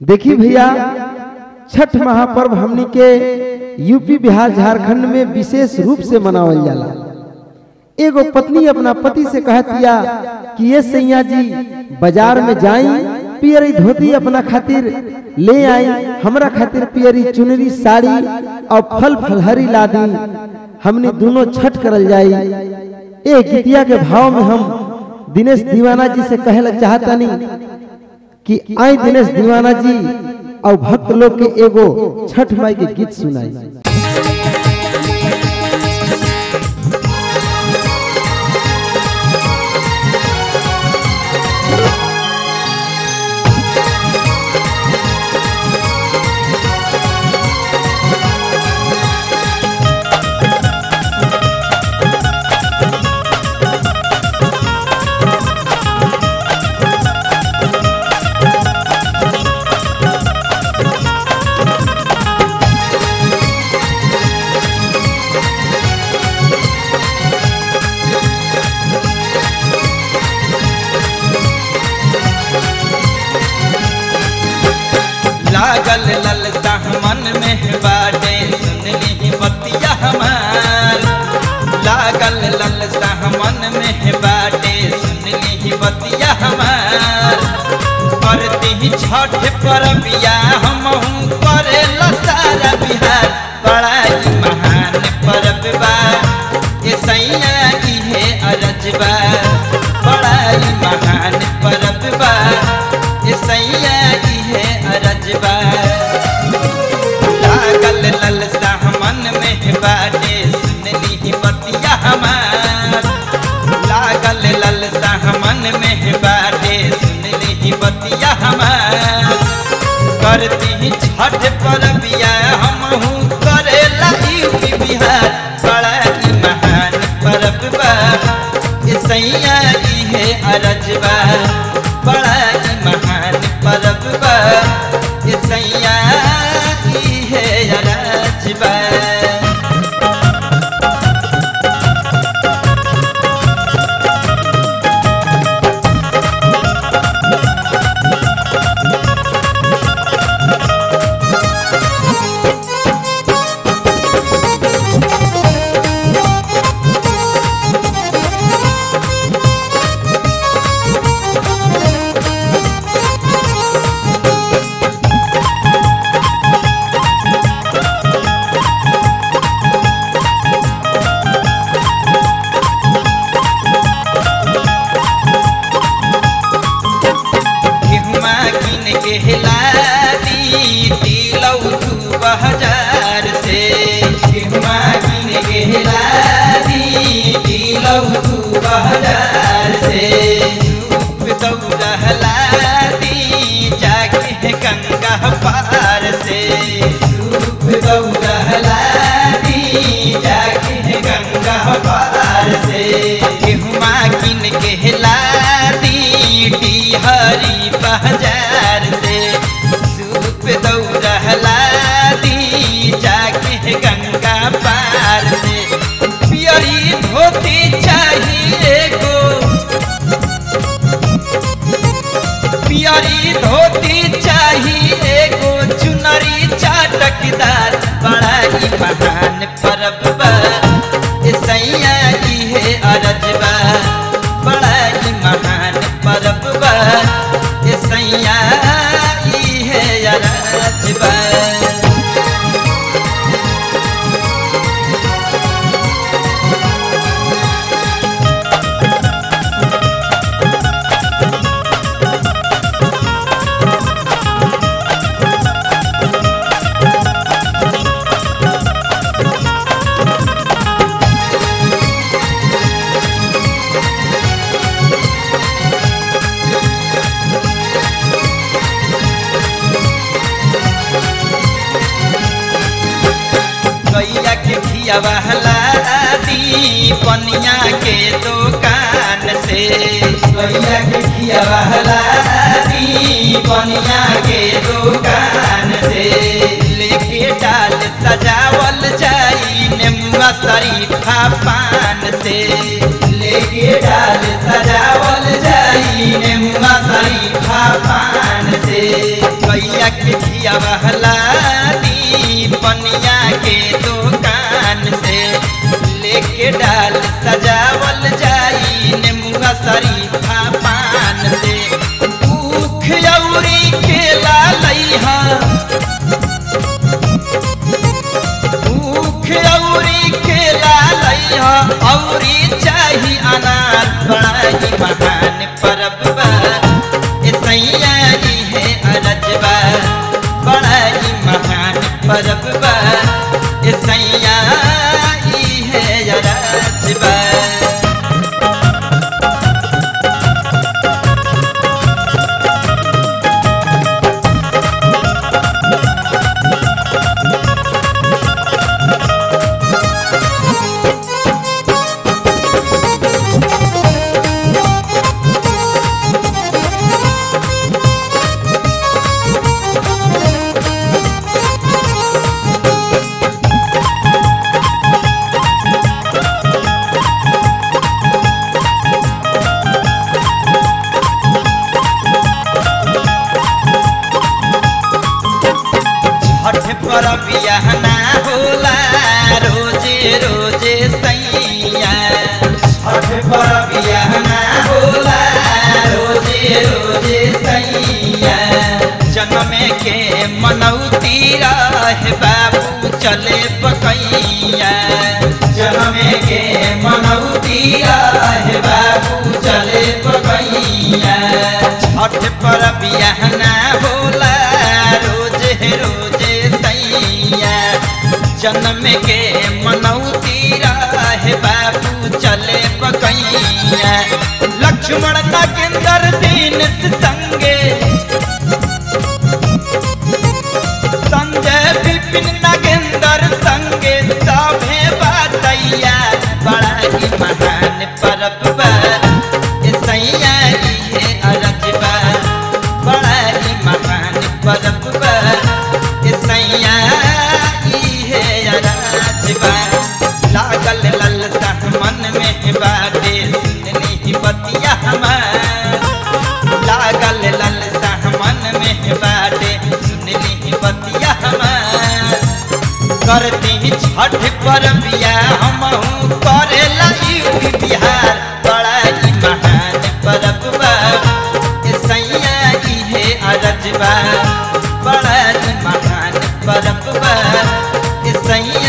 देखी भैया छठ महापर्व हमनी के यूपी बिहार झारखंड में विशेष रूप से मनावल जाला एगो पत्नी अपना पति से कहतिया कि ये सैया जी बाजार में जाई पियरी धोती अपना खातिर ले आई हमरा खातिर पियरी चुनरी साड़ी और फल फलहरी ला दी हमने दोनों छठ करल जाई ए गीतिया के भाव में हम दिनेश दीवाना जी से कहला चाहतानी कि आई दिनेश दीवाना जी और भक्त लोग के एगो छठ माई के गीत सुनाई लागल ललता मन में बाटे सुनली बतिया हमार लागल ललता मन में बाटे सुनली बतिया हमार करती ही छठ पर बिया हम करे सारा बिहार बड़ा ही महान परब बा ये सैया की है अरजबा बड़ा ही महान परब बा ये सैया की है अरजबा लागल ललसा मन में बाटे सुनली बतिया हमार लागल ललसा मन में बाटे सुनली बतिया हमार करती छठ पर बिया हम करे यूपी बिहार बड़ा ही महान परब बा ये सैया की है अरजबा बड़ा ही महान परब बा ये सैया की है अरजबा गेहुआ किन के हिलादी दिलौ दू हजार से गेहुआ किन के हिलादी दिलौ दू हजार से सूप दौड़हलादी जाके गंगा पार से सूप दौड़हलादी जाके गंगा पार से गेहुआ किन के हिलादी हरी बाजार से सूप दौड़हला दी जाके गंगा पार से पियरी धोती चाहिए गो पियरी धोती चाहिए गो चुनरी चाटकदार बड़ा ही महान परब बा ये सैया की है अरजबा बड़ा ही महान परब बा ये सैया की है अरजबा गैया के खियावाला दी पनिया के दुकान से गैया के खियावाला दी पनिया के दुकान से लेके डाल सजावल जाई नेमुआ शरीफा पान से लेके डाल सजावल जाई नेमुआ शरीफा पान से गैया के घिया बहला दी पनिया के दुकान से लेके डाल सजावल जाई नेमुआ शरीफा पान से ऊख औरी केला लइहा ऊख औरी केला लइहा औरी चाही अनार बड़ाई महान परब बा ए सैया जी है अरजबा बड़ाई महान परब बा ए सैया जी है अरजबा छठ पर बियाहना होला रोजे रोजे सैया छठ पर बियाहना होला रोजे रोजे सैया जन्म के मनौती रहे बाबू चले पकैया जन्म के मनौती रहे बाबू चले पकैया छठ पर बियाहना होला रोजे रोजे सैया जन्म के मनौती रहे बाबू चले पकैया लक्ष्मण नागेंद्र दीन संगे संजय विपिन नागेंद्र संगे सभे बातैया बड़ा ही महान परब बा ए सैया जी है अरजबा बड़ा ही महान परब बा ए सैया जी है अरजबा लागल ललसा मन में बाटे सुननी बतिया हमार लागल ललसा मन में बाटे सुननी बतिया हमार करती छठ पर बिया हमहू करेला यूपी बिहार बड़ा ही महान परब बा ए सैया जी है अरजबा बड़ा ही महान परब बा ए सैया